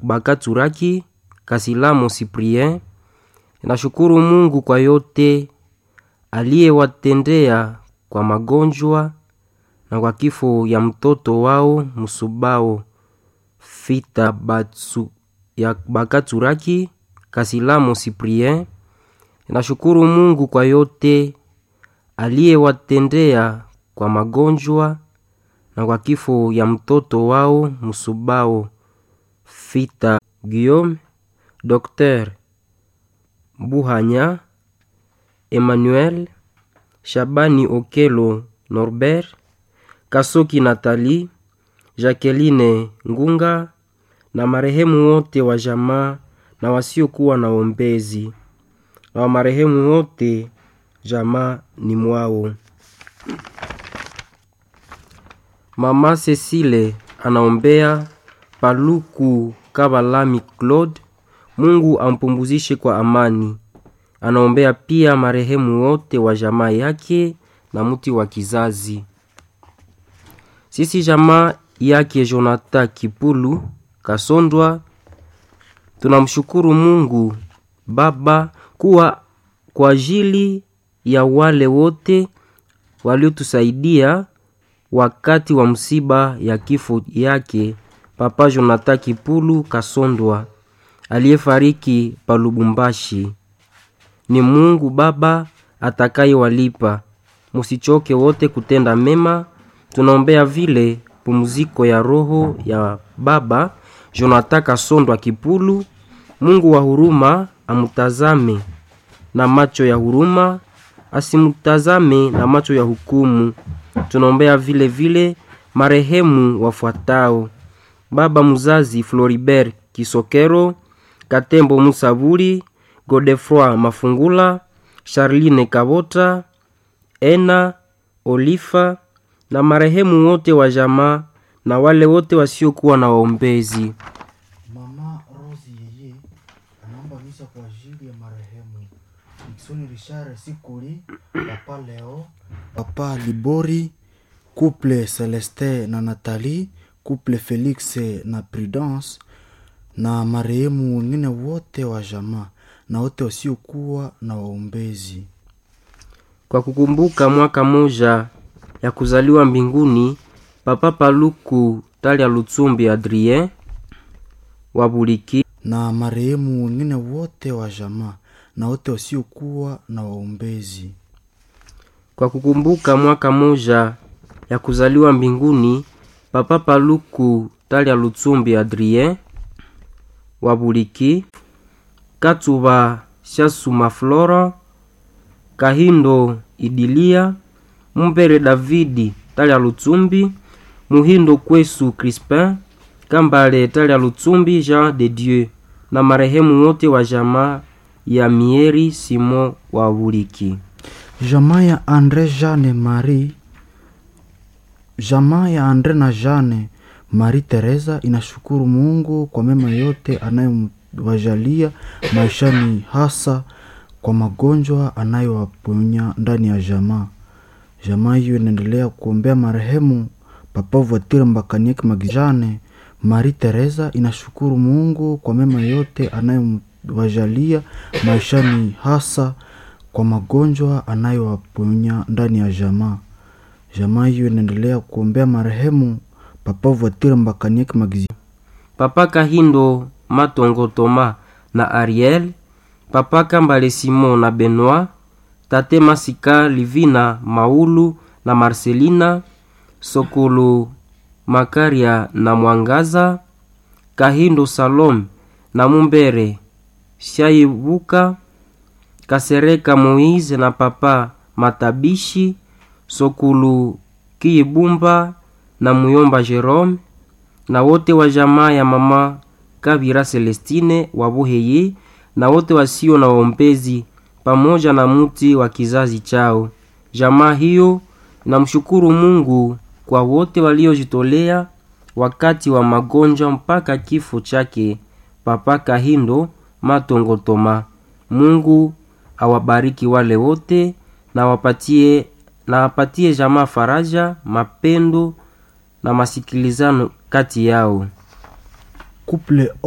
Bakaturaki Kasilamo Cyprien inashukuru Mungu kwa yote aliyewatendea kwa magonjwa na kwa kifo ya mtoto wao Musubao Fita Batsu ya Bakaturaki Kasilamo Cyprien inashukuru Mungu kwa yote aliyewatendea kwa magonjwa na kwa kifo ya mtoto wao Musubao Fita Guillaume Dr Buhanya Emmanuel Shabani Okelo Norbert Kasoki Nathalie Jacqueline Ngunga na marehemu wote wa jamaa na wasiokuwa na ombezi na wa marehemu wote jamaa ni mwao. Mama Cecile anaombea Paluku Kabalami Claude, Mungu ampumzishe kwa amani. Anaombea pia marehemu wote wa jamaa yake na mti wa kizazi. Sisi jamaa yake Jonathan Kipulu Kasondwa tunamshukuru Mungu Baba kuwa kwa ajili ya wale wote waliotusaidia wakati wa msiba ya kifo yake Papa Jonathan Kipulu Kasondwa aliyefariki pa Lubumbashi. Ni Mungu Baba atakayewalipa. Musichoke wote kutenda mema. Tunaombea vile pumziko ya roho ya Baba Jonathan Kasondwa Kipulu. Mungu wa huruma amutazame na macho ya huruma, asimutazame na macho ya hukumu. Tunaombea vile vile marehemu wafuatao: baba mzazi Floribert Kisokero, Katembo Musaburi, Godefroy Mafungula, Charline Kabota, Ena Olifa na marehemu wote wa jamaa na wale wote wasiokuwa na waombezi. Mama Rosi yeye anaomba misa kwa ajili ya marehemu Dickson Richard Sikuli, Papa Leo, Papa Libori, couple Celeste na Nathalie, couple Felix na Prudence na marehemu wengine wote wa jamaa na wote wasiokuwa na waombezi. Kwa kukumbuka mwaka moja ya kuzaliwa mbinguni Papa Paluku Talia Lutsumbi Adrien wa Buliki na marehemu wengine wote wa jamaa na wote wasiokuwa na waombezi. kwa kukumbuka mwaka moja ya kuzaliwa mbinguni Papa Paluku Talia Lutsumbi Adrien wa Buliki Katuba Shasuma Flora Kahindo Idilia Mumbere Davidi Talia Lutsumbi Muhindo Kwesu Crispin Kambale Talia Lutsumbi Jean de Dieu na marehemu wote wa jamaa ya Mieri Simon wa Buliki. Jamaa ya Andre Jeanne Marie, jamaa ya Andre na Jeanne Marie Teresa inashukuru Mungu kwa mema yote anayowajalia maishani, hasa kwa magonjwa anayowaponya ndani ya jamaa. Jamaa hiyo inaendelea kuombea marehemu Papa Voiture Mbakanieki Magijane. Marie Teresa inashukuru Mungu kwa mema yote anayowajalia maishani, hasa kwa magonjwa anayowaponya ndani ya jamaa. Jamaa hiyo inaendelea kuombea marehemu Papa Voiture Mbakanieki Magijane. Papa Kahindo Matongo Toma na Ariel, Papa Kambale Simon na Benoit, Tate Masika Livina Maulu na Marcelina, Sokolo Makaria na Mwangaza, Kahindo Salom na Mumbere Shaibuka, Kasereka Moise na Papa Matabishi, Sokulu Kiibumba na Muyomba Jerome na wote wa jamaa ya mama Kabira Celestine wa Buheye na wote wasio na waombezi pamoja na mti wa kizazi chao. Jamaa hiyo namshukuru Mungu kwa wote waliojitolea wakati wa magonjwa mpaka kifo chake Papa Kahindo Matongo Toma. Mungu awabariki wale wote na wapatie na wapatie jamaa faraja, mapendo na masikilizano kati yao. Couple